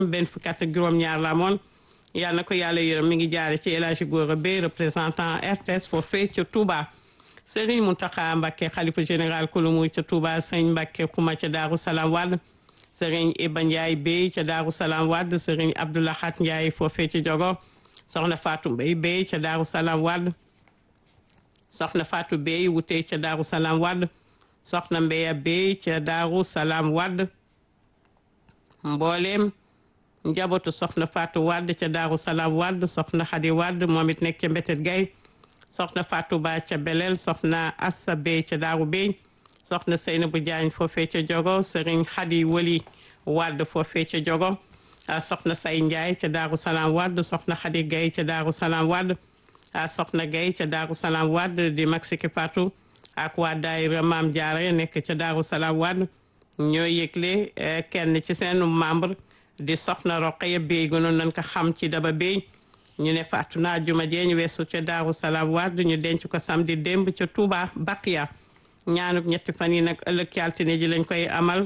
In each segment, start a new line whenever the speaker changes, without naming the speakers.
benn fukki at ak juróom-ñaar la amoon yal na ko yàlla yërëm mi ngi jaare ci El Hadji Gora Beye représentant RTS foofee ca Touba Serigne Mountakha Mbacké xalifa général kulumu ca Touba Serigne Mbacké Kouma ca Daaru Salaam Wade Serigne Iba Ndiaye Bey ca Daaru Salaam Wade Serigne Abdoulahat Ndiaye foofee ca Jogo soxna Fatou Mbaye Bey ca Daaru Salaam Wade soxna Fatou Bey wutee ca Daaru Salaam Wade soxna Mbeya Bey ca Daaru Salaam Wade mbooleem njabootu soxna Fatou Wade ca Daaru Salaam Wade soxna Xadi Wade moom it nekk ca Mbetet Gay soxna Fatou Ba ca Belel soxna Assa Bey ca Daaru Bey soxna Seynabou Diagne foofee ca Jogo Serigne Xadi Wali Wade foofee ca Jogo soxna Say Ndiaye ca Daaru Salaam Wade soxna Xadi Gay ca Daaru Salaam Wade soxna Gay ca Daaru Salaam Wade di Maxiki Fatou ak waa daayira Maam Jaara nekk ca Daaru Salaam Wade ñoo yëgle kenn ci seen membre di soxna Roqaya Bey gënoon nañ ko xam ci daba Bey ñu ne faatu naa juma jee ñu weesu ca Daaru Salaam Wade ñu denc ko samedi démb ca Touba Baqiya ñaanub ñetti fan yi nag ëllëg ci altine ji lañ koy amal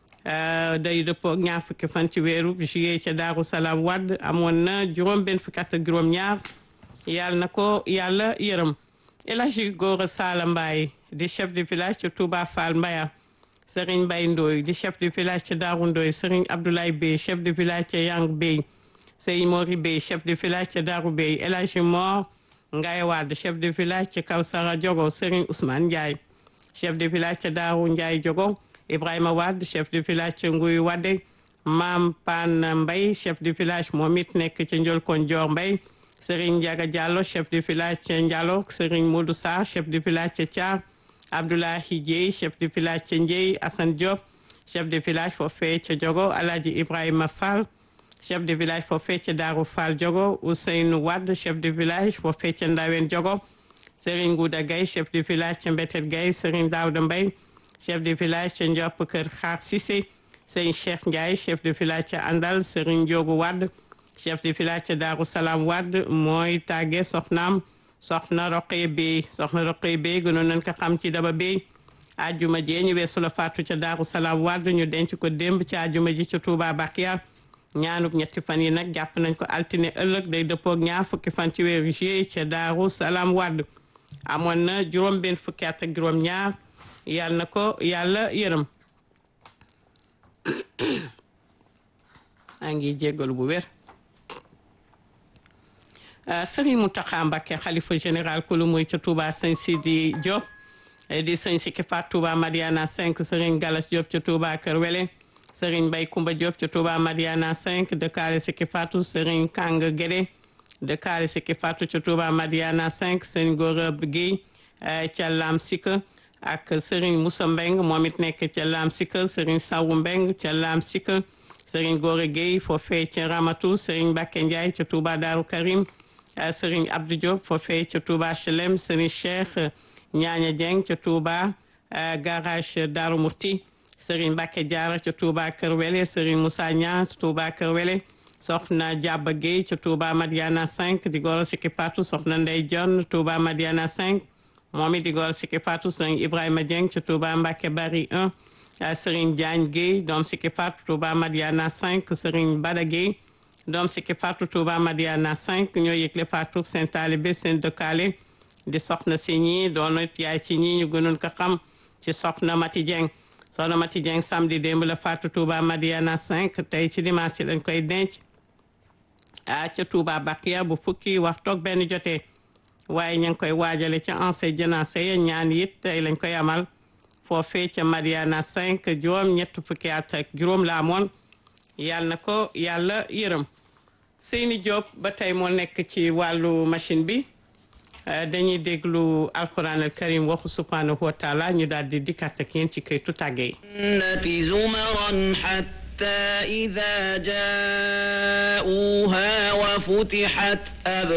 day dëppoo ñaar fukki fan ci weeru juillet ca Daaru Salaam Wade amoon na juróom benn fukki at ak juróom ñaar yàlla na ko yàlla yërëm El Hadji Gora Sala Mbaye di chef de village ca Touba Fall Mbaya Serigne Mbaye Ndoye di chef de village ca Daaru Ndoye Serigne Abdoulaye Bey chef de village ca Yang Bey Sey Mori Bey chef de village ca Daaru Bey El Hadji Mor Ngaye Wade chef de village ca Kawsara Diogo Serigne Ousmane Ndiaye chef de village ca Daaru Ndiaye Diogo Ibrahima Wade chef de village ca Nguy Wade Mam Pan Mbaye chef de village moom it nekk ca Ndiolkon Dior Mbaye Serigne Ndiaga Diallo chef de village ca Ndialo Serigne Modou Sarr chef de village ca Thiar Abdoulahi Dieye chef de village ca Ndieye Assane Diop chef de village foofee ca Diogo Alhaji Ibrahima Fall chef de village foofee ca Darou Fall Diogo Ousseynou Wade chef de village foofee ca Ndawen Diogo Serigne Gouda Gaye chef de village ca Mbetet Gaye Serigne Daouda Mbaye chef de village ca Ndiop Kër Xaar Cissé Serigne Cheikh Ndiaye chef de village ca Andal Serigne Diogu Wade chef de village ca Darou Salaam Wade mooy tàgge soxnaam soxna Roqee Bey soxna Roqee Bey gënoon nañ ko xam ci daba Bey ajuma jee ñu weesu la faatu ca Daaru Salaam Wade ñu denc ko démb ci ajuma ji ca Touba Bakiya ñaanub ñetti fan yi nag jàpp nañ ko altine ëllëg day dëppoog ñaar fukki fan ci weeru juillet ca Daaru Salaam Wade amoon na juróom benn fukki at ak juróom ñaar yàlla na ko yàlla yërëm maa ngi jéggalu bu wér Serigne Mountakha Mbacké xalifa général kulu muy ca Touba sëñ Sidi Diop di sëñ Sikki Fat Touba Madiana 5 Serigne Galas Diop ca Touba Kër Wele Serigne Bay Kumba Diop ca Touba Madiana 5 dëkkaale Sikki Fatou Serigne Kang Guédé dëkkaale Sikki Fatou ca Touba Madiana 5 Serigne Gora Guèye ca Lam Sika ak Serigne Moussa Mbeng moom it nekk ca Lam Sika Serigne Sawu Mbeng ca Lam Sika Serigne Gora Guèye foofee ca Ramatou Serigne Mbacké Ndiaye ca Touba Darou Karim Serigne Abdou Diop foofee ca Touba HLM Serigne Cheikh Ñaaña Dieng ca Touba garage Darou Murti Serigne Mbacké Diarra ca Touba Kër Wele Serigne Moussa Niang ca Touba Kër Wele soxna Diaba Gueye ca Touba Madiana 5 di goro Sikki Fatou soxna Ndey John Touba Madiana 5 moom it di goro Sikki Fatou Serigne Ibrahima Dieng ca Touba Mbacké Bari 1 Serigne Diagne Gueye doom Sikki Fatou Touba Madiana 5 Serigne Bada Gueye doom Sikki Fatou Touba Madiana 5 ñoo yëgle Fatou seen taalibe seen dëkkaale di soxna si ñii doon it yaay ci ñii ñu gënoon ko xam ci soxna Mati Dieng soxna Mati Dieng samedi démb la Fatou Touba Madiana 5 tey ci dimanche ci lañ koy denc a ca Touba Bakiya bu fukki waxtu ak benn jotee waaye ña ngi koy waajale ca ancien janaase ya ñaan it tey lañ koy amal foofee ca Madiana 5 juróom ñett fukki at ak juróom la amoon yàlla na ko yàlla yërëm Seyni Diop ba tey moo nekk ci wàllu machine bi dañuy déglu alquran al karim waxu subhanahu wa taala ñu daal di dikkat ak yéen ci këytu tàgge yi
jannati zumaran hatta ida jaauha wa futihat